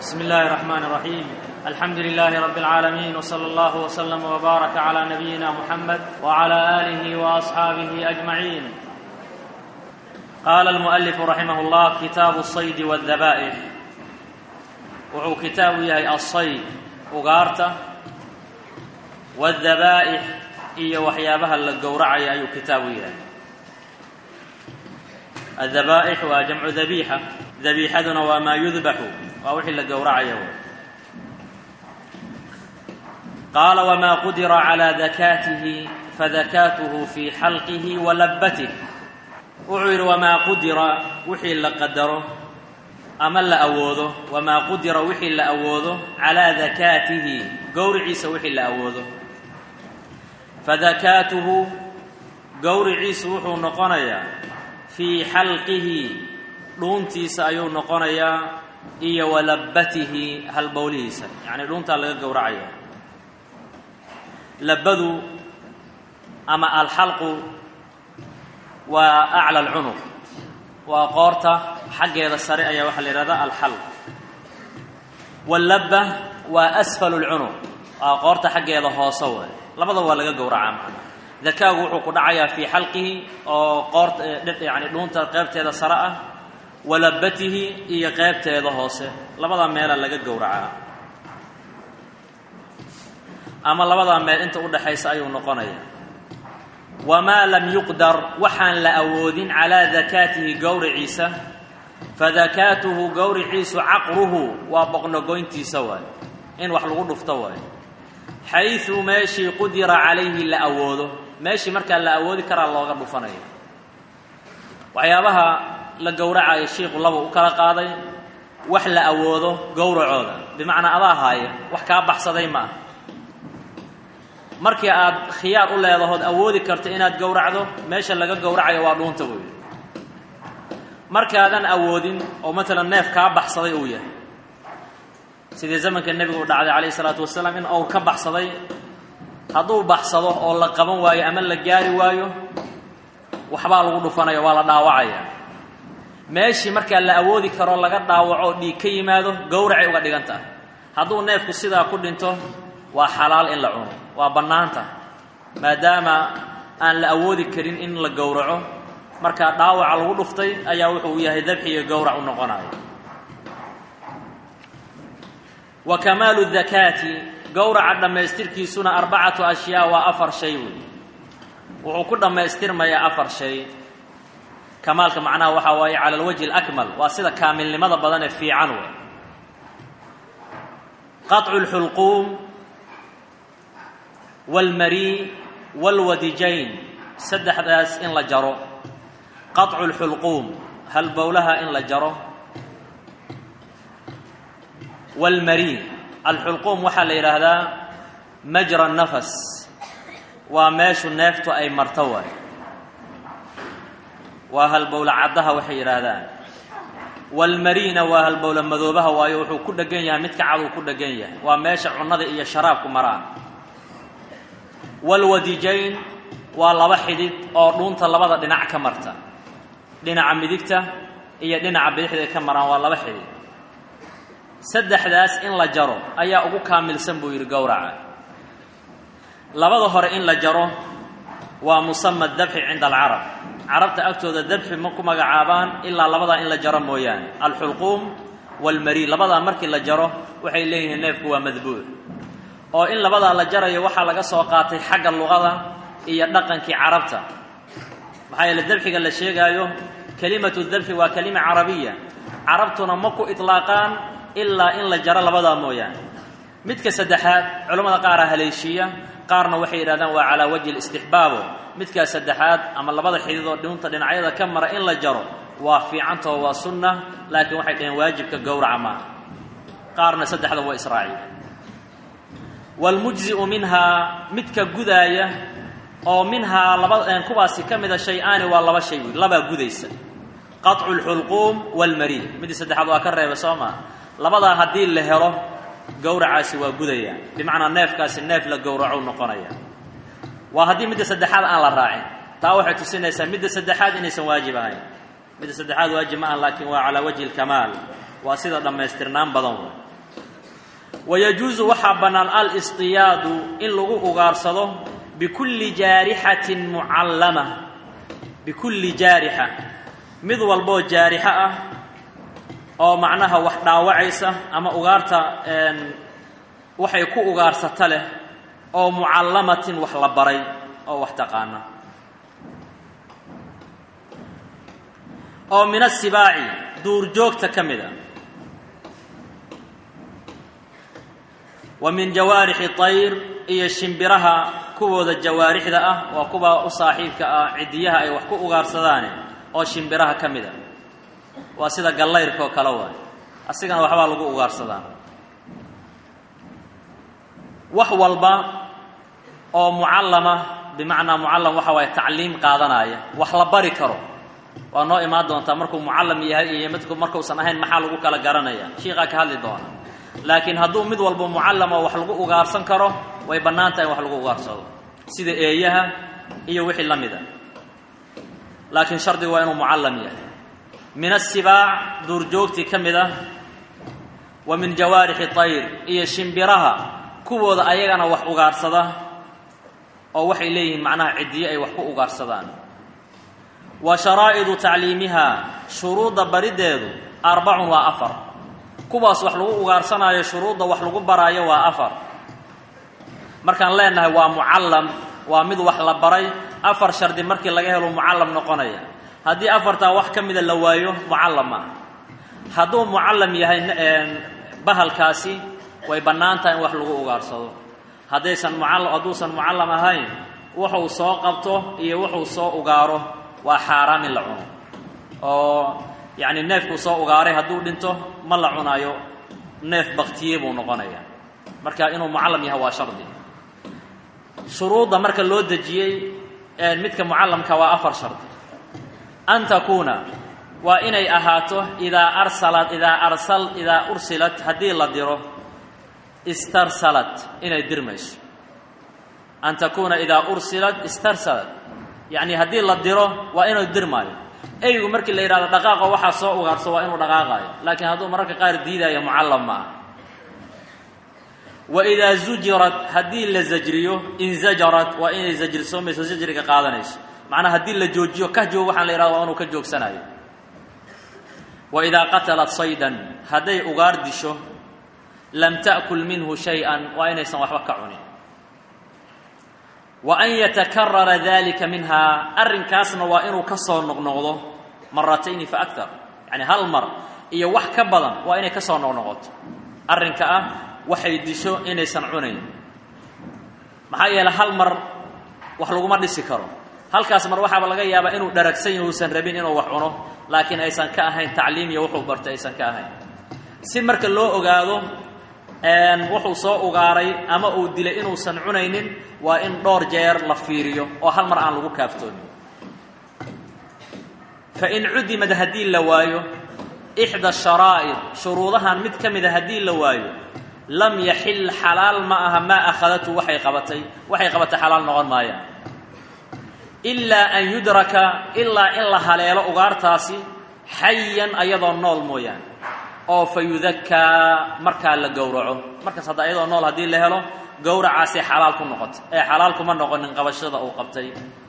بسم الله الرحمن الرحيم الحمد لله رب العالمين وصلى الله وسلم وبارك على نبينا محمد وعلى اله واصحابه اجمعين قال المؤلف رحمه الله كتاب الصيد والذبائح wuxuu kitaabu yahay alsayd ugaarta waadabaa'ix iyo waxyaabaha la gowracaya ayuu kitaabu yahay addabaa'ix waa jamcu dabiixa dabiixaduna waa maa yudbaxu waa wixii la gowracaya w qaala wamaa qudira calaa dakaatihi fadakaatuhu fii xalqihi wa labbatih wuxuu yidhi wamaa qudira wixii la qadaro ama la awoodo wamaa qudira wixii la awoodo calaa dakaatihi gowriciisa wixii la awoodo fadakaatuhu gowriciisu wuxuu noqonayaa fii xalqihi dhuuntiisa ayuu noqonayaa iyo walabbatihi halbowlihiisa yacnii dhuuntaa laga gowracaya labbadu ama alxalqu waa acla alcunuq waa qoorta xaggeeda sare ayaa waxaa la yidhahdaa alxalq wallabba waa asfalu lcunuq waa qoorta xaggeeda hoose way labadaba waa laga gowracaa macnaa dakaagu wuxuu ku dhacayaa fii xalqihi oo qoorta yani dhuunta qeybteeda sare ah walabbatihi iyo qeybteeda hoose labada meela laga gowracaa ama labadaa meel inta udhaxaysa ayuu noqonaya wamaa lam yuqdar waxaan la awoodin calaa dakaatihi gowriciisa fadakaatuhu gowriciisu caqruhu waa boqnogoyntiisa waay in wax lagu dhufto waay xaysu meeshii qudira calayhi la awoodo meeshii markaa la awoodi karaa looga dhufanaya waxyaabaha la gowracayo shiiku laba u kala qaaday wax la awoodo gowracooda bimacnaa adaa haaya wax kaa baxsaday ma ah markii aad khiyaar u leedahood awoodi karto inaad gowracdo meesha laga gowracayo waa dhuunta buu yidhi markaadan awoodin oo matalan neef kaa baxsaday uu yahay sidii zamanka nebigu u dhacday calayhi isalaatu wasalaam in owr ka baxsaday hadduu baxsado oo la qaban waayo ama la gaari waayo waxbaa lagu dhufanaya waa la dhaawacaya meeshii markaa la awoodi karo laga dhaawaco oo dhiig ka yimaado gowracay uga dhigan tahay hadduu neefku sidaa ku dhinto waa xalaal in la cuno waa bannaanta maadaama aan la awoodi karin in la gowraco markaa dhaawaca lagu dhuftay ayaa wuxuu yahay dabxi iyo gowrac u noqonayo wa kamaalu dakaati gowraca dhammaystirkiisuna arbacatu ashyaa waa afar shay wey wuxuu ku dhammaystirmayaa afar shay kamaalka macnaha waxaa waaye cala alwajhi alakmal waa sida kaamilnimada badan ee fiican wey qaطcu lxulquum wاlmarii wاlwadijayn saddexdaas in la jaro qaطcu اlxulquum halbowlaha in la jaro wاlmarii alxulquum waxaa la yidhaahdaa majra nafas waa meeshu neeftu ay marto waay waa halbowla caddaha waxay yidhaahdaan waalmariina waa halbowla madoobaha waayo wuxuu ku dhegan yahay midka caduu ku dhegan yahay waa meesha cunnada iyo sharaabku maraan waalwadijayn waa laba xidid oo dhuunta labada dhinac ka marta dhinaca midigta iyo dhinaca bidixda ay ka maraan waa laba xidid saddexdaas in la jaro ayaa ugu kaamilsan buu yidhi gowraca labada hore in la jaro waa musama dabxi cinda alcarab carabta agtooda dabxi ma ku magacaabaan ilaa labadaa in la jaro mooyaane alxulquum waalmarii labadaa markii la jaro waxay leeyihiin neefku waa madbuuc oo in labadaa la jarayo waxaa laga soo qaatay xagga luqada iyo dhaqankii carabta maxaa yeele dabxiga la sheegaayo kelimatu dabxi waa kelima carabiya carabtuna ma ku itlaaqaan ilaa in la jaro labadaa mooyaane midka saddexaad culammada qaaraa haleeshiiya qaarna waxay yidhahdaan waa calaa wajhi listixbaabo midkaa saddexaad ama labada xidid oo dhuunta dhinacyada ka mara in la jaro waa fiicantao waa sunna laakiin waxay dhaheen waajibka gowraca maaha qaarna saddexda waa israaciya waalmujzi'u minhaa midka gudaaya oo minhaa laba kuwaasi ka mida shay-aani waa laba shay wey labaa gudaysa qaطcu lxulquum waalmarii midii saddexaad waa ka reeba soo maa labadaa haddii la helo gowracaasi waa gudaya bimacnaa neefkaasi neef la gowraco noqonaya waa haddii midda saddexaad aan la raacin taa waxay tusinaysaa midda saddexaad inaysan waajib ahayn midda saddexaad waajib ma aha laakiin waa calaa wajhi lkamaal waa sida dhammaystirnaan badan wey wayajuusu waxaa bannaan al-istiyaadu in lagu ugaarsado bikulli jaarixatin mucallama bikulli jaarixa mid walboo jaarixo ah oo macnaha wax dhaawacaysa ama ugaarta waxay ku ugaarsata leh oo mucallamatin wax la baray oo wax taqaana oo min asibaaci duurjoogta ka mid a wa min jawaarixi tayr iyo shimbiraha kuwooda jawaarixda ah waa kuwa u saaxiibka ah ciddiyaha ay wax ku ugaarsadaane oo shimbiraha ka mid a waa sida gallayrka oo kale waay asigana waxbaa lagu ugaarsadaa wax walba oo mucallama bimacnaa mucallam waxa waaye tacliim qaadanaya wax la bari karo waa noo imaan doontaa markuu mucallam yahay iyo midku markuusan ahayn maxaa lagu kala garanaya shiikaa ka hadli doona laakiin hadduu mid walba mucallam oo wax lagu ugaarsan karo way bannaan tahay in wax lagu ugaarsado sida eeyaha iyo wixii la mid a laakiin shardigu waa inuu mucallam yahay min asibaac duurjoogtii ka mid ah wa min jawaarixi tayr iyo shimbiraha kuwooda ayagana wax ugaarsada oo waxay leeyihiin macnaha ciddiyo ay wax ku ugaarsadaan wa sharaa'idu tacliimihaa shuruudda bariddeedu arbacun waa afar kuwaas wax lagu ugaarsanaayo shuruudda wax lagu baraayo waa afar markaan leenahay waa mucallam waa mid wax la baray afar shardi markii laga helo mucallam noqonaya haddii afartaa wax ka mida la waayo mucallam ma ah hadduu mucallam yahay bahalkaasi way bannaan tahay in wax lagu ugaarsado haddaysan mucallam hadduusan mucallam ahayn wuxuu soo qabto iyo wuxuu soo ugaaro waa xaaraam in la cuno oo yacni neefkuu soo ugaaray hadduu dhinto ma la cunaayo neef baktiye buu noqonaya marka inuu mucallam yahay waa shardi shuruudda marka loo dejiyey midka mucallamka waa afar shardi an takuuna waa inay ahaato idaa arsalat idaa arsal idaa ursilat haddii la diro istarsalat inay dirmayso an takuuna idaa ursilat istarsalat yacni haddii la diro waa inuu dirmaayo eygu markii la yidhahdo dhaqaaqo waxaa soo ugaarso waa inuu dhaqaaqaayo laakiin hadduu mararka qaar diidaayo mucallam ma ah wa idaa zujirat haddii la zajriyo inzajarat waa inay zajrisoomayso zajriga qaadanayso macnaa haddii la joojiyo ka joog waxaan la yidhahdo waa inuu ka joogsanayo wa idaa qatalat saydan hadday ugaar disho lam ta'kul minhu shay-an waa inaysan waxba ka cunin wa an yatakarara dalika minhaa arrinkaasna waa inuu ka soo noqnoqdo maratayni fa aktar yacni hal mar iyo wax ka badan waa inay ka soo noqnoqoto arrinka ah waxay disho inaysan cunayn maxaa yeeley hal mar wax laguma dhisi karo halkaas mar waxaaba laga yaabaa inuu dharagsan yahi uusan rabin inuu wax cuno laakiin aysan ka ahayn tacliim iyo wuxuu bartay aysan ka ahayn si marka loo ogaado wuxuu soo ugaaray ama uu dilay inuusan cunaynin waa in dhowr jeer la fiiriyo oo hal mar aan lagu kaaftoonin fa in cudimad haddii la waayo ixda sharaa'id shuruudahan mid ka mida haddii la waayo lam yaxil xalaal ma aha maa akhadatu waxay qabatay waxay qabatay xalaal noqon maayaan ilaa an yudraka ilaa in la haleelo ugaartaasi xayan ayadoo nool mooyaane oo fa yudakaa markaa la gowraco markaas hadda ayadoo nool haddii la helo gowracaasay xalaal ku noqotay ee xalaal kuma noqonin qabashada uu qabtay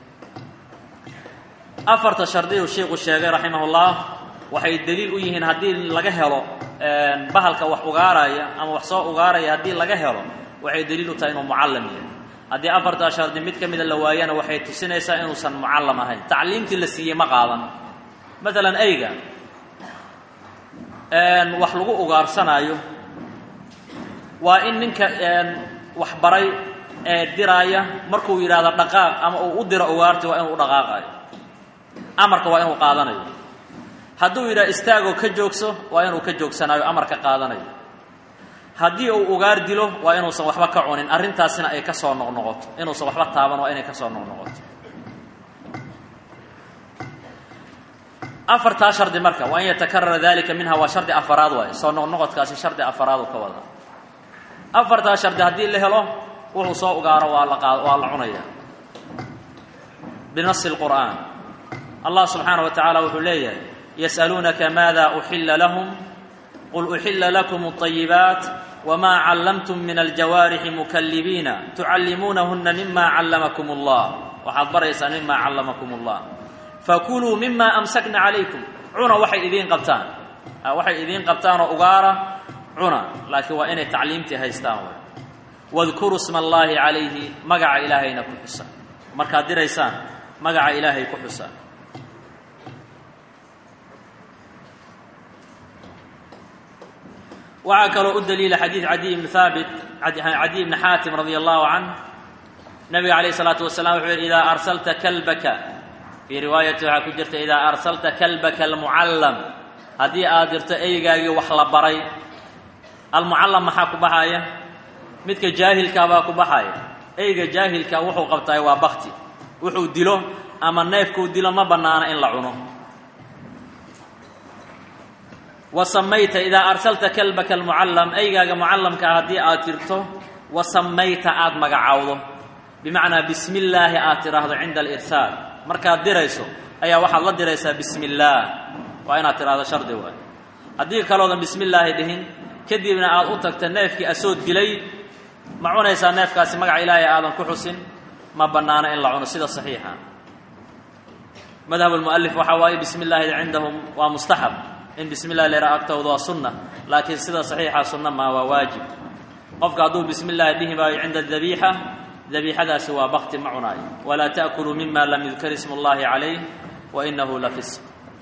afarta shardiyuu sheikhu sheegay raximahullah waxay deliil u yihiin haddii laga helo bahalka wax ugaaraya ama wax soo ugaaraya haddii laga helo waxay deliil u tahay inuu mucallam yahay haddii afartaa shardi mid ka mida la waayana waxay tusinaysaa inuusan mucallam ahayn tacliimtii la siiyey ma qaadan maalan eyga wax lagu ugaarsanaayo waa in ninka wax baray ee diraaya markuu yidhaahdo dhaqaaq ama uu u diro ugaarti waa inuu u dhaqaaqayo amarka waa inuu qaadanayo hadduu yidhaha istaagoo ka joogso waa inuu ka joogsanayo amarka qaadanayo haddii uu ugaar dilo waa inuusan waxba ka cunin arrintaasina ay ka soo noqnoqoto inuusan waxba taaban waa inay ka soo noqnoqoto afartaa shardi marka waa an yatakarara dalika minha waa shardi afaraad waaye soo noqnoqodkaasi shardi afaraadu ka wada afartaa shardi haddii la helo wuxuu soo ugaaro waa la qaad waa la cunaya binasi lqur'aan allah subxaana wa tacaala wuxuu leeyahay yas'aluunaka maada uxilla lahum qul uxila lakum اطayibaat wma callamtum min aljawaarixi mukalibiina tucallimuunahuna mima callamakum اllah waxaad baraysaan mima callamakum اllah fakuluu mima amsakna calaykum cuna waxay idiin qabtaan waxay idiin qabtaanoo ugaara cuna laakiin waa inay tacliimtii haystaan way wadkuruu sma allaahi calayhi magaca ilaahayna ku xusa markaad diraysaan magaca ilaahay ku xusa waxaa kaloo u daliila xadiid cadiy bni haabit cadiy bni xaatim radia allahu canh nabiga calayh isalaatu wasalaam wuxuu yihi idaa arsalta kalbaka fii riwaayati waxaa ku jirta idaa arsalta kalbaka almucallam haddii aad dirto eygaagii wax la baray almucallam maxaa ku baxaaya midka jaahilkaabaa ku baxaya eyga jaahilka wuxuu qabtaay waa bakti wuxuu dilo ama neefkuu dilo ma bannaana in la cuno wa samayta idaa arsalta kalbaka almucallam eygaaga mucallamkaa haddii aad dirto wa samayta aada magacaawdo bimacnaa bismi illaahi aad tidhaahdo cinda alirsaal markaad dirayso ayaa waxaad la diraysaa bismi illaah waa inaad tidhahdo shardi waay haddii kaloodan bismi illaahi dhihin kadibna aad u tagta neefkii asoo dilay ma cunaysaa neefkaasi magaca ilaahay aadan ku xusin ma bannaano in la cuno sida saxiixa madhab lmu'alif waxaa waaye bismi illaahi cindahum waa mustaxab in bismi illahi la yidhaha agtooda waa sunna laakiin sida saxiixa sunna maa waa waajib qofka hadduu bismi illaahi dhihi maayo cinda dabiixa dabiixadaasi waa bakti ma cunaayo walaa ta'kuluu mima lam yudkar ismu اllahi calayh wa inahu la fisq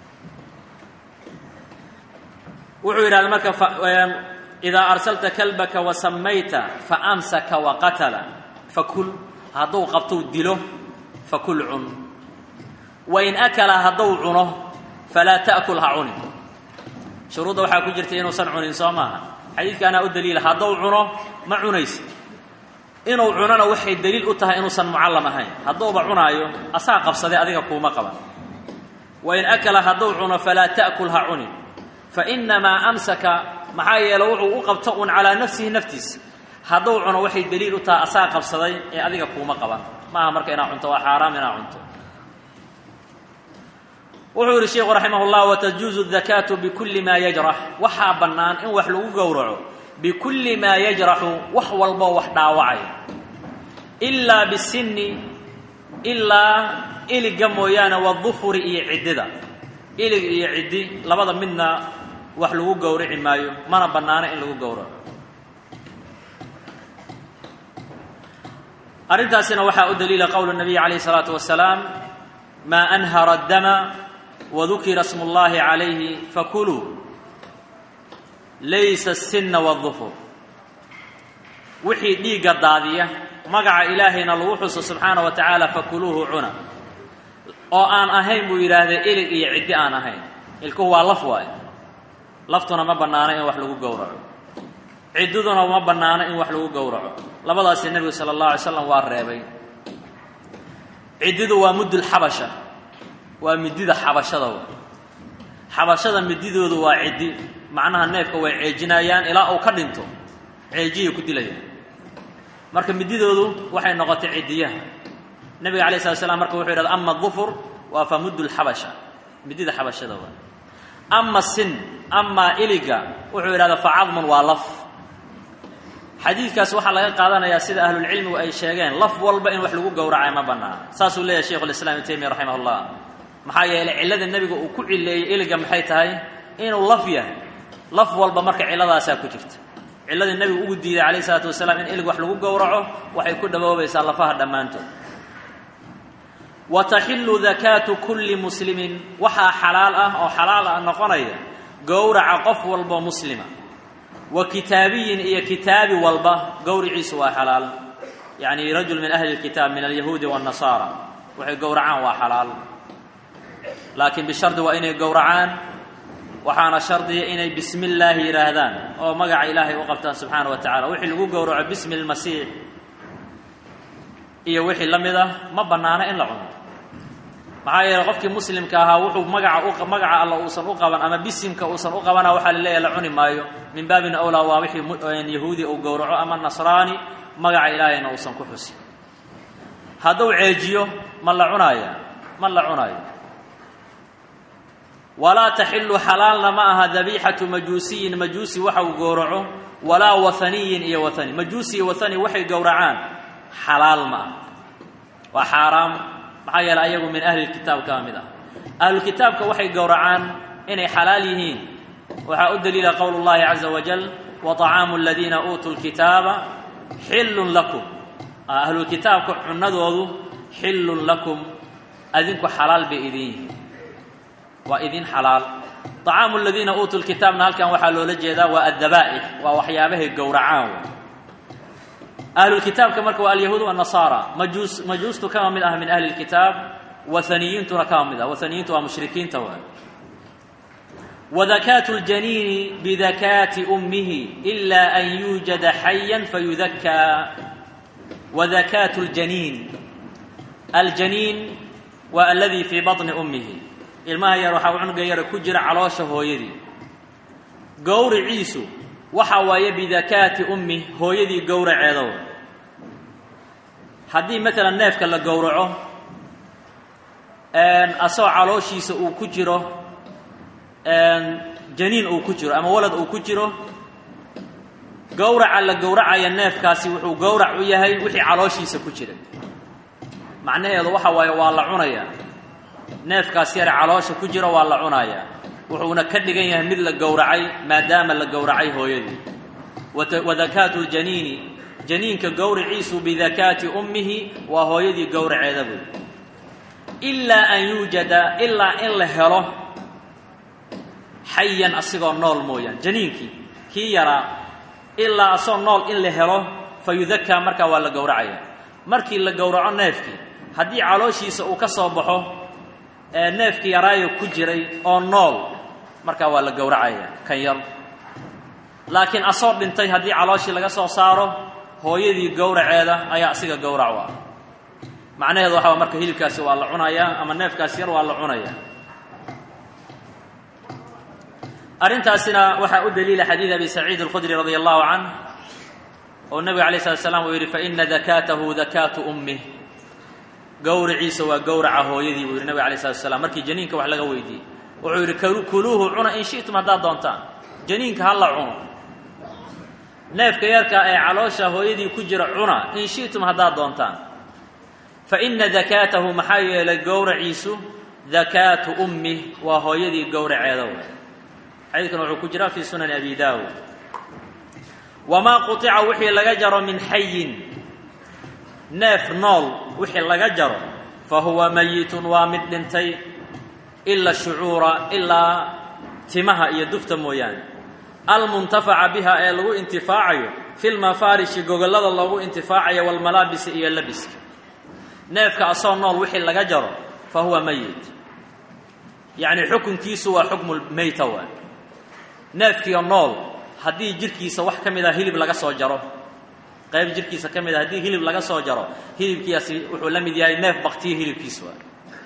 wuxuu yidhahda marka idaa arsalta kalbaka wa samayta faamsaka waqatala fakul hadduu qabtou dilo fakul cun wain akala hadduu cuno falaa ta'kul ha cunin shuruudda waxaa ku jirta inuusan cunin soo maaha xadiidkaanaa u daliila hadduu cuno ma cunaysa inuu cunona waxay daliil u tahay inuusan mucallam ahayn hadduuba cunaayo asaa qabsaday adiga kuuma qaban wain akala hadduu cuno falaa ta'kul ha cunin fainamaa amsaka maxaa yeele wuxuu u qabto un calaa nafsihi naftiisa hadduu cuno waxay daliil u tahay asaa qabsaday ee adiga kuuma qaban maaha marka inaad cunto waa xaaraam inaad cunto wuxuu yidhi sheikhu raximah llah watajuuzu dakaatu bikulli maa yajrax waxaa bannaan in wax lagu gowraco bikulli maa yajraxu wax walboo wax dhaawacaya ilaa bisinni ilaa iliga mooyaane wadufuri iyo ciddida ilig iyo ciddi labada midna wax lagu gowrici maayo mana bannaano in lagu gowraco arrintaasina waxaa u daliila qowlu nabiy calayh isalaatu wasalaam maa anhara addama wadukira smu اllahi calayhi fakuluu laysa asinna waadufur wixii dhiigga daadiya magaca ilaahayna lagu xuso subxaana wa tacaala fakuluuhu cuna oo aan ahayn buu yidhaahday ilig iyo ciddi aan ahayn ilkuhu waa laf waayo laftuna ma bannaano in wax lagu gowraco ciddiduna ma bannaano in wax lagu gowraco labadaasi nebigu sala allahu alay slam waa reebay ciddidu waa muddulxabasha waa midida xabashada w xabashada mididoodu waa ciddi macnaha neefka way ceejinayaan ilaa uu ka dhinto ceejiyay ku dilayaan marka mididoodu waxay noqotay ciddiyaha nebiga alay slat slam marka wuxuu yidhahda ama dufur waa fa muddu lxabasha midida xabashada waa ama sin amaa iliga wuxuu yidhahda fa cadmun waa laf xadiidkaas waxaa laga qaadanayaa sida ahlulcilmigu ay sheegeen laf walba in wax lagu gowracay ma bannaan saasuu leeyahay sheikhu lislam ibn taymiya raximah llah maxaa yeelay cillada nebiga uu ku cileeyey iliga maxay tahay inuu laf yahay laf walba marka cilladaasaa ku jirta cilladii nebigu ugu diiday calayh isalaatu wasalaam in ilig wax lagu gowraco waxay ku dhawoobaysaa lafaha dhammaantood wa taxillu dakaatu kulli muslimin waxaa xalaal ah oo xalaal ah noqonaya gowraca qof walbo muslima wa kitaabiyin iyo kitaabi walba gowriciisu waa xalaal yacni rajul min ahli lkitaab min alyahuudi waannasaara waxay gowracaan waa xalaal laakiin bishardi waa inay gowracaan waxaana shardiya inay bismi illaahi yidhaahdaan oo magaca ilaahay u qabtaan subxaana wa tacala wixii lagu gowraco bismi lmasiix iyo wixii la mid ah ma bannaano in la cuno maxaa yeeley qofkii muslimka ahaa wuxuu magaca magaca alla uusan u qaban ama bisimka uusan u qabana waxaa la leeyahy la cuni maayo min baabin awlaa waa wixii yahuudi uu gowraco ama nasraani magaca ilaahayna uusan ku xusin hadduu ceejiyo ma la cunaaya ma la cunaayo walaa taxilu xalaalna ma aha dabiixatu majuusiyin majuusi waxa uu gowraco walaa waaniyin iyo waani majuusi iyo waani waxay gowracaan xalaal ma aha waa xaaraam maxaa yeele ayagu min ahli lkitaab kama mid ah ahlulkitaabka waxay gowracaan inay xalaal yihiin waxaa u daliila qowl اllahi caza wajal waطacaamu aladiina uutuu lkitaaba xillun lakum ahlulkitaabka cunadoodu xillun lakum adinku xalaal bay idin yihiin waa idin xalaal طacaamu aladiina uutuu lkitaabna halkan waxaa loola jeedaa waa addabaa'ix waa waxyaabahay gowracaan ahlulkitaabka marka waa alyahuud wanasaara majuus majuustu kama mid ah min ahli lkitaab waaniyiintuna kama mid ah waaniyiintu waa mushrikiinta waay wadakaatu ljaniini bidakaati ummihi ila an yuujada xayan fayudakaa wadakaatu ljaniin aljaniin waa aladii fii baطni ummihi ilmaha yar waxaa cunuga yara ku jira caloosha hooyadii gowriciisu waxa waaye bidakaati ummi hooyadii gowraceedow haddii maalan neefka la gowraco asagoo calooshiisa uu ku jiro janiin uu ku jiro ama walad uu ku jiro gowraca la gowracaya neefkaasi wuxuu gowrac u yahay wixii calooshiisa ku jira macnaheedu waxa waaye waa la cunayaa neefkaas yare caloosha ku jira waa la cunayaa wuxuuna ka dhigan yahay mid la gowracay maadaama la gowracay hooyadii wadakaatu ljaniini janiinka gowriciisu bidakaati ummihi waa hooyadii gowraceeda buy ilaa an yuujada ilaa in la helo xayan asigoo nool mooyaan janiinkii kii yaraa ilaa asagoo nool in la helo fa yudakaa markaa waa la gowracaya markii la gowraco neefkii haddii calooshiisa uu ka soo baxo neefkii yaraayo ku jiray oo nool markaa waa la gowracaya kan yar laakiin asoo dhintay haddii calooshii laga soo saaro hooyadii gowraceeda ayaa asiga gowrac u ah macnaheedu waxaa marka hilibkaasi waa la cunayaa ama neefkaasi yar waa la cunayaa arrintaasina waxaa u daliila xadiid abi saciid alkhudri radia allahu canh oo nebiga alay slat slam uu yidhi faina dakaatahu dakaatu ummih gowriciisa waa gowraca hooyadii buu yidhi nebiga alay slat slam markii janiinka wax laga weydiiyey wuxuu yidhi kuluuhu cuna in shi'tum haddaad doontaan janiinka ha la cuno neefka yarka ee caloosha hooyadii ku jira cuna in shi'tum haddaad doontaan fa ina dakaatahu maxaa yeelay gowraciisu dakaatu ummih waa hooyadii gowraceeda way xadiidkan wuxuu ku jiraa fii sunani abi daawud wamaa qutica wixii laga jaro min xayin neef nool wixii laga jaro fa huwa mayitun waa mid dhintay ila shucuura ilaa timaha iyo dufta mooyaane almuntafaca biha ee lagu intifaacayo fi lmafaarishi gogollada loogu intifaacayo walmalaabisi iyo labiska neefka asoo nool wixii laga jaro fa huwa mayit yacni xukunkiisu waa xukmu meyta waa neefkiio nool haddii jirkiisa wax ka mid a hilib laga soo jaro qayb jirkiisa ka mid a haddii hilib laga soo jaro hilibkiiasi wuxuu la mid yahay neef baktiyo hilibkiisu waa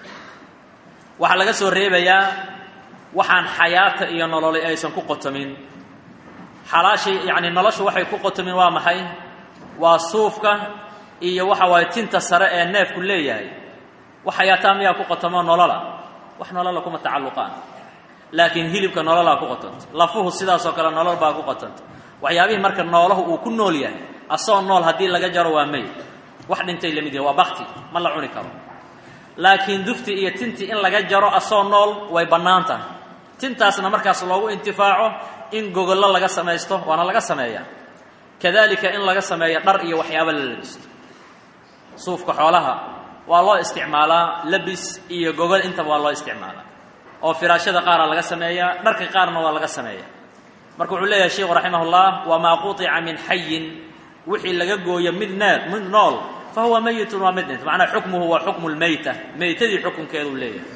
waxaa laga soo reebayaa waxaan xayaata iyo nololi aysan ku qotomin xalaashii yacni noloshu waxay ku qotomin waa maxay waa suufka iyo waxa waaye tinta sare ee neefku leeyahay wax xayaataa miyaa ku qotomo nolola wax nolola kuma tacalluqaan laakiin hilibka nololaa ku qotanta lafuhu sidaasoo kale nolol baa ku qotanta waxyaabihii marka noolahu uu ku nool yahay asagoo nool haddii laga jaro waa meyd wax dhintay lamid yahay waa bakti ma la cuni karo laakiin dufti iyo tintii in laga jaro asoo nool way bannaan tahay tintaasna markaas loogu intifaaco in gogollo laga samaysto waana laga sameeyaa kadalika in laga sameeyo dhar iyo waxyaabo la labisto suufka xoolaha waa loo isticmaalaa labis iyo gogol intaba waa loo isticmaalaa oo firaashada qaara laga sameeyaa dharka qaarna waa laga sameeyaa marka wuxuu leeyahay sheikhu raximah ullah wamaa quطica min xayin wixii laga gooyo mid nee mid nool fa huwa meyitun waa mid dhint macnaa xukmuhu waa xukmu lmeyta meytadii xukunkeeduu leeyahay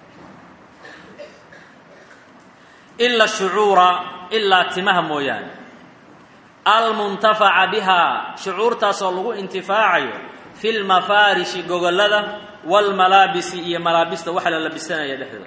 ila shucuura ilaa timaha mooyaane almuntafaca bihaa shucuurtaasoo lagu intifaacayo fi lmafaarishi gogollada waalmalaabisi iyo malaabista waxa la labisanaya dhexdooda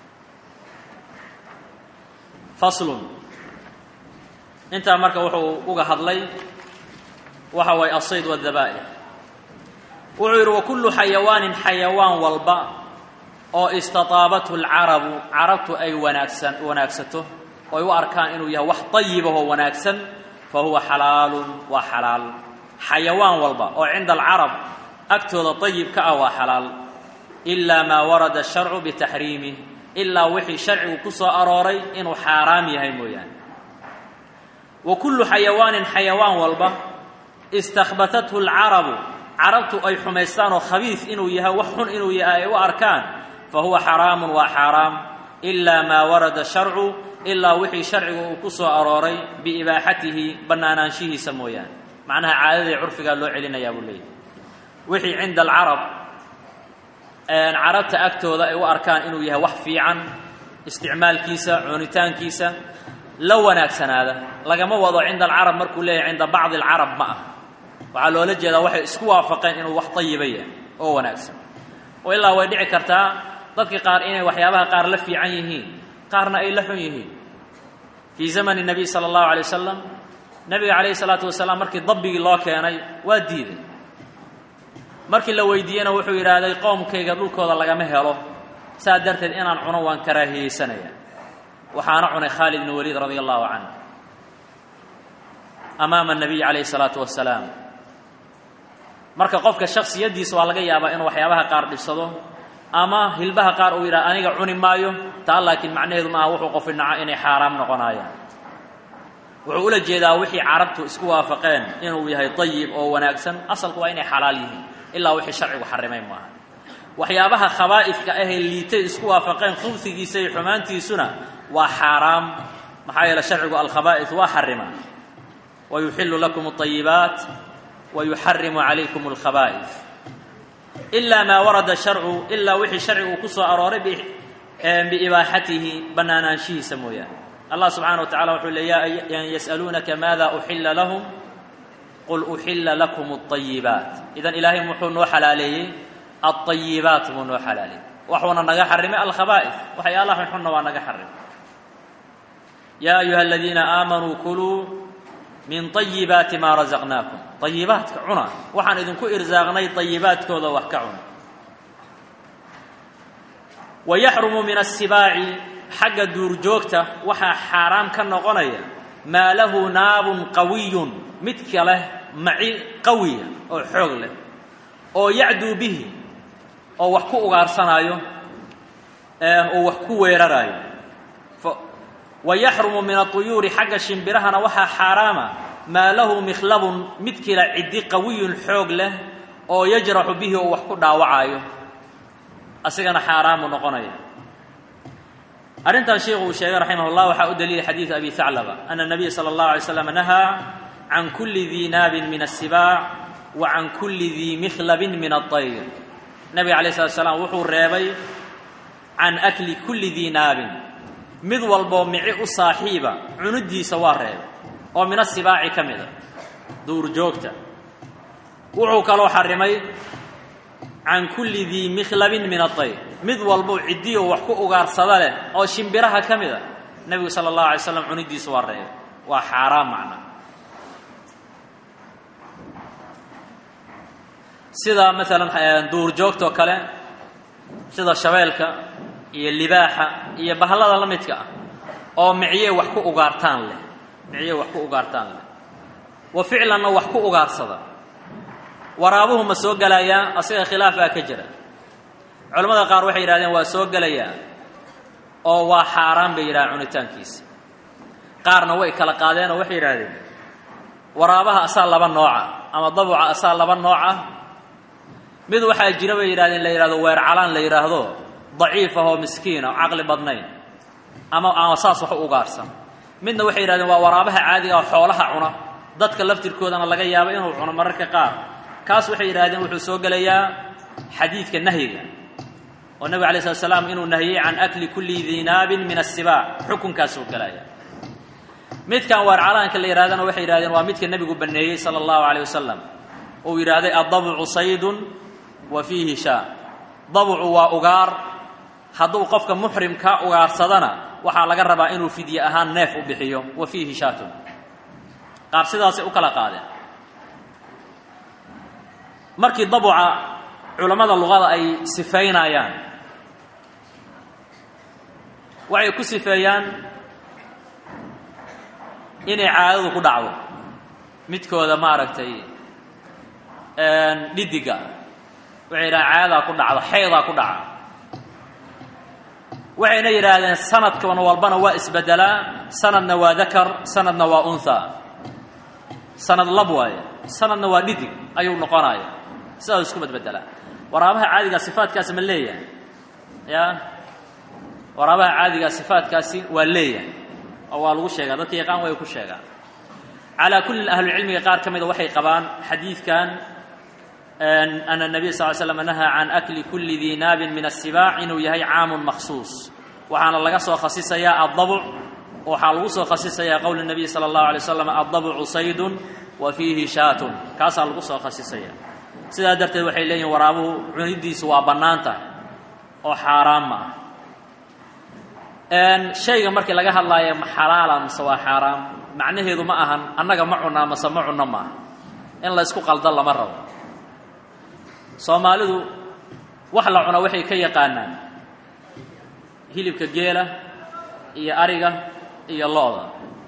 faslun intaa marka wuxuu uga hadlay waxa waaye asayd wadabaa'ix wuxuu yidhi wa kullu xayawaanin xayawaan walba oo istataabathu alcarabu carabtu ay wanaagsan wanaagsato oy u arkaan inuu yahay wax dayibahoo wanaagsan fa huwa xalaalun waa xalaal xayawaan walba oo cinda alcarab agtooda dayib ka ah waa xalaal ilaa maa warada asharcu bitaxriimih ilaa wixii sharcigu ku soo arooray inuu xaaraam yahay mooyaane wa kullu xayawaanin xayawaan walba istakhbatathu alcarabu carabtu ay xumaystaan oo khabiis inuu yahay wax xun inuu yahay ay u arkaan fa huwa xaraamun waa xaaraam ilaa maa warada sharcu ilaa wixii sharcigu uu ku soo arooray biibaaxatihi bannaanaanshihiisa mooyaane macnaha caadadii curfigaa loo celinayaa buu leeyahy wixii cinda alcarab carabta agtooda ay u arkaan inuu yahay wax fiican isticmaalkiisa cunitaankiisa la wanaagsanaada lagama wado cinda alcarab markuu leeyahay cinda bacdi alcarab ma ah waxaa loola jeedaa waxay isku waafaqeen inuu wax dayiba yahay oo wanaagsan oo ilaa way dhici kartaa dadka qaar inay waxyaabaha qaar la fiican yihiin qaarna ay la xun yihiin fii zamani nabiy sala allahu alay wasalam nabiga calayhi salaatu wasalaam markii dabbigii loo keenay waa diiday markii la weydiiyena wuxuu yidhaahday qoomkayga dhulkooda lagama helo saa darteed inaan cuno waan karaahiyeysanaya waxaana cunay khaalid bn waliid radia allahu canhu amaama anabiy calayhi salaatu wasalaam marka qofka shaksiyaddiisa waa laga yaabaa inuu waxyaabaha qaar dhibsado ama hilbaha qaar uu yidhaha aniga cuni maayo taa laakiin macnaheedu maaha wuxuu qofi naco inay xaaraam noqonayaan wuxuu ula jeedaa wixii carabtu isku waafaqeen inuu yahay dayib oo wanaagsan asalku waa inay xalaal yihiin ilaa wixii sharcigu xarimay maaha waxyaabaha khabaa'ifka ahee liitay isku waafaqeen khubsigiisa iyo xumaantiisuna waa xaaraam maxaa yeele sharcigu alkhabaa'is waa xarima wa yuxillu lakum alayibaat wa yuxarimu calaykum alkhabaa'is ilaa maa warada sharcu ilaa wixii sharcigu ku soo arooray biibaaxatihi bannaanaanshihiisa mooyaane allah subxaana wa tacala wuxuu le yas'aluunaka maada uxilla lahum qul uxilla lakum alayibaat idan ilaahay muxuu noo xalaaleeyey alayibaat buu noo xalaaleeyey waxuuna naga xarimay alkhabaa'is waxyaalaha xunxunna waa naga xarimay yaa ayuha aladiina aamanuu kuluu min ayibaati maa rasaqnaakum ayibaadka cuna waxaan idinku irsaaqnay ayibaadkooda wax ka cuna wa yaxrumu min asibaaci xagga duurjoogta waxaa xaaraam ka noqonaya maa lahu naabun qawiyun midka leh maci qawiya oo xoog leh oo yacduu bihi oo wax ku ugaarsanaayo oo wax ku weeraraayo wa yaxrumu min aطuyuuri xagga shimbirahana waxaa xaaraama maa lahu mikhlabun midkiila ciddi qawiyun xoog leh oo yajraxu bihi oo wax ku dhaawacaayo asigana xaaraamu noqonaya arrintan sheikhu uu sheegay raximah llah waxaa u daliilay xadiidu abi haclaba ana nabiya sala allahu alay slam nahaa can kulli dii naabin min asibaac wa can kulli dii mikhlabin min aطayr nabiga alayh slat slam wuxuu reebay can akli kulli dii naabin mid walboo mici u saaxiiba cunidiisa waa reebay oo min asibaaci ka mid a duurjoogta wuxuu kaloo xarimay can kulli dii mikhlabin min aطayr mid walbou ciddiyo wax ku ugaarsada leh oo shimbiraha ka mid a nebigu sala allahu alay slam cunidiisa waa reebay waa xaaraam macna sida maalan duurjoogtoo kale sida shabeelka iyo libaaxa iyo bahlada la midka ah oo micye wax ku ugaartaan leh micye wax ku ugaartaan leh wa ficlanna wax ku ugaarsada waraabuhu ma soo gelayaa asiga khilaaf baa ka jira culamada qaar waxay yidhahdeen waa soo gelayaa oo waa xaaraan bay yidhahdeen cunitaankiisa qaarna way kala qaadeen oo waxay yidhahdeen waraabaha asaa laba nooca ama dabuca asaa laba nooc ah mid waxaa jira bay yidhahdeen la yidhahdo weer calaan la yidhaahdo daciif ah oo miskiina oo caqli badnayn ama ama saas wax u ugaarsan midna waxay yidhahdeen waa waraabaha caadiga oo xoolaha cuna dadka laftirkoodana laga yaabo inuu cuno mararka qaar kaas waxay yidhahdeen wuxuu soo gelayaa xadiidka nahyiga oo nabig alay slat slam inuu nahiyey can akli kulli dinaabin min asibaac xukunkaasuu gelaya midkan waar calaanka la yidhahdana waxay yidhahdeen waa midka nebigu baneeyey sala allahu calayh wasalam uu yidhaahday addabucu saydun wa fiihi shaa dabucu waa ugaar hadduu qofka muxrimka ugaarsadana waxaa laga rabaa inuu fidye ahaan neef u bixiyo wa fiihi shaatun qaar sidaasay u kala qaadeen markii dabuca culammada luqada ay sifaynayaan waxay ku sifeeyaan inay caadadu ku dhacdo midkooda maaragtay dhidiga waxay yidhahaan caadadaa ku dhacdo xeydaa ku dhaca waxayna yidhaahdeen sanadkan walbana waa isbedelaa sanadna waa dakar sanadna waa unthaa sanad lab waaye sanadna waa dhidig ayuu noqonaya sidaas isku bedbedelaa waraabaha caadigaa sifaadkaasi ma leeyahay ya waraabaha caadigaa sifaadkaasi waa leeyahay oo waa lagu sheegaa dadka yaqaan way ku sheegaan calaa kullin ahlucilmiga qaar ka mida waxay qabaan xadiidkan ana الnabiy sal ly slam nahaa can akli kuli dii naabin min الsibaac inuu yahay caamun maksuus waxaana laga soo khasisayaa adabc waxaa lagu soo khasisayaa qowl الnabiy salى اllahu alay slam adabcu saydun wa fiihi shaatun kaasaa lagu soo khasisaya sidaa darteed waxay leeyihin waraabuhu cunidiisu waa bannaan tahay oo xaaraan ma ah shayga markii laga hadlaayo ma xalaala mase waa xaaraam macnaheedu ma ahan annaga ma cunaa mase ma cunno maaha in la ysku qaldo lama rabo soomaalidu wax la cuno waxay ka yaqaanaan hilibka geela iyo ariga iyo lo-da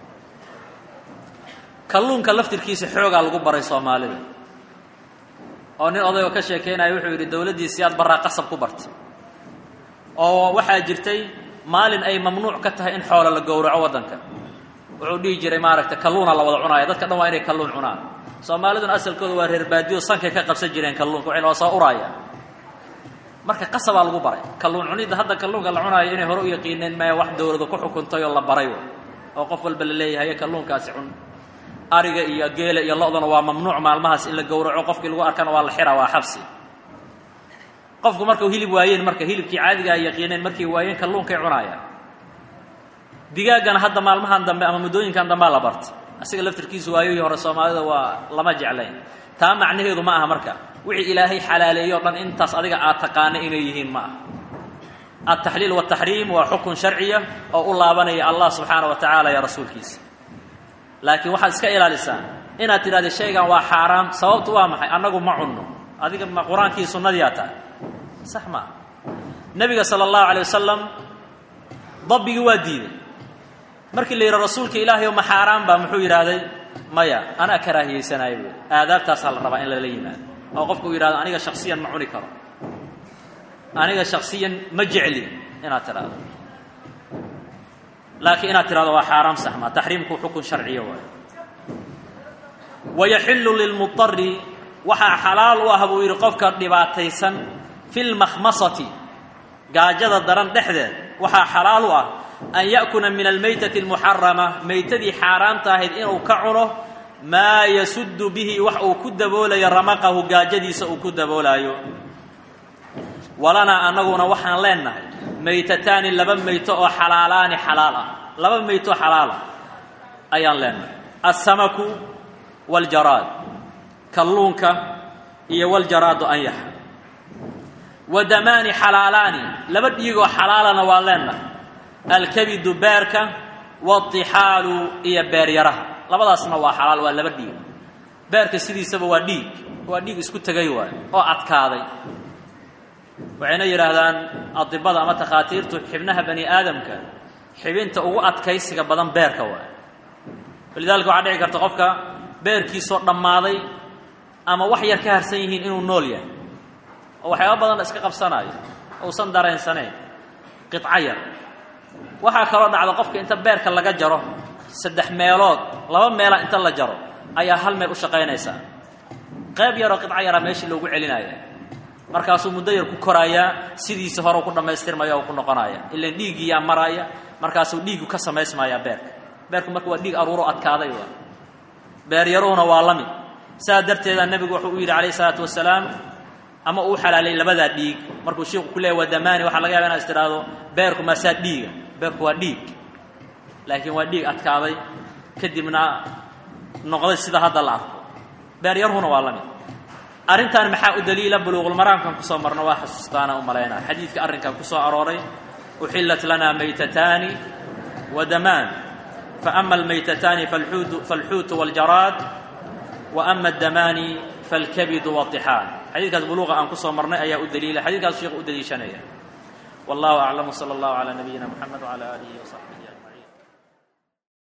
kalluunka laftirkiisa xoogaa lagu baray soomaalida oo nin odayoo ka sheekeynaya wuxuu yidhi dowladdiisii aad barraa qasab ku bartay oo waxaa jirtay maalin ay mamnuuc ka tahay in xoolo la gowraco waddanka wuxuu dhihi jiray maaragtay kalluuna la wada cunaaya dadka dhan waa inay kalluun cunaan soomaaliduna asalkooda waa reer baadiyo sankay ka qabsan jireen kalluunka waxay loo soo uraaya marka qasabaa lagu baray kalluun cunidda hadda kalluunka la cunaayo inay hore u yaqiineen maya wax dowladu ku xukuntay oo la baray oo qof walba la leeyahay kalluunkaasi cun ariga iyo geela iyo lo-dana waa mamnuuc maalmahaas in la gowraco qofkii lagu arkana waa la xira waa xabsi qofku markau hilib waayeen marka hilibkii caadiga ay yaqiineen markay waayeen kalluunkay cunaayaan digaaggana hadda maalmahan dambe ama muddooyinkan dambea la bartay asiga laftirkiisu waayihii hore soomaalida waa lama jeclayn taa macnaheedu ma aha marka wixii ilaahay xalaaleeyo o dhan intaas adiga aad taqaana inay yihiin ma aha altaxliil wataxriim waa xukun sharciya oo u laabanaya allah subxaana wa tacaala iyo rasuulkiisa laakiin waxaad iska ilaalisaa inaad tidhahda shaygan waa xaaraam sababtu waa maxay annagu ma cunno adiga ma qur-aankii sunnadiyaa tahay sax maa nebiga sala allahu alay wasalam dabbigii waa diiday markii la yidhi rasuulka ilaahay o ma xaaraan baa muxuu yidhaahday maya anaa karaahiyeysanaayo buu aadaabtaasaa la rabaa in lala yimaado oo qofku uu yidhahdo aniga shaksiyan ma cuni karo aniga shaksiyan ma jecli inaad tidhaahdo laakiin inaad tidhahdo waa xaaraam saxmaa taxriimku xukun sharciyo waayo wayaxillu lilmudari waxaa xalaal u ah buu yidhi qofka dhibaataysan fi lmakhmasati gaajada daran dhexdeed waxaa xalaal u ah an ya'kuna min almaytati almuxarama maytadii xaaraamta ahayd inuu ka cuno maa yasuddu bihi wax uu ku daboolayo ramaqahu gaajadiisa uu ku daboolaayo walanaa annaguna waxaan leennahay maytataani laba mayto oo xalaalaani xalaal ah laba mayto xalaal ah ayaan leennahay alsamaku waljaraad kalluunka iyo waljaraadu anyaxa wa damaani xalaalaani laba dhiigoo xalaalana waan leennahay alkabidu beerka waatixaalu iyo beeryaraha labadaasna waa xalaal waa laba dhiig beerka sidiisaba waa dhiig waa dhiig isku tegay waay oo adkaaday waxayna yidhaahdaan adibada ama takhaatiirtu xibnaha bani aadamka xibinta ugu adkaysiga badan beerka waay walidaalika waxaa dhici karta qofka beerkiisoo dhammaaday ama wax yar ka harsan yihiin inuu nool yahay oo waxyaaba badanna iska qabsanaayo uusan dareensanayn qiطco yar waxaa kaloo dhacda qofka inta beerka laga jaro saddex meelood laba meela inta la jaro ayaa hal meel u shaqaynaysaa qayb yaroo qiطco yaraa meeshii loogu celinaya markaasuu muddo yar ku koraayaa sidiisa hore ku dhammaystirmaya oo ku noqonaya ilan dhiiggiiyaa maraaya markaasuu dhiiggu ka samaysmayaa beerka beerku marka waa dhiig aruuro adkaaday waa beeryaruhuna waa la mid saa darteeda nebigu wuxuu u yidhi calayh isalaatu wasalaam ama uu xalaalay labadaa dhiig markuu shiiku ku leeya waa damaani waxaa laga yaba inaad is tidhaahdo beerku maasaa dhiiga beerku waa dhiig laakiin waa dhiig adkaaday kadibna noqday sida hadda la arko beeryaruhuna waa la mid arrintan maxaa u daliila buluuqulmaraamkan kusoo marno waa xasuustaana u malaynaya xadiidka arrinkan ku soo arooray uxillat lanaa maytataani wa damaan faama almaytataani falxuutu waاljaraad wa ama addamaani falkabidu waطixaan xadiidkaas buluuqa aan kusoo marnay ayaa u daliila xadidkaas sheekhu u daliishanaya wallahu aclam wsala allahu calaa nabiyina moxamed wcala aalihi wasaxbih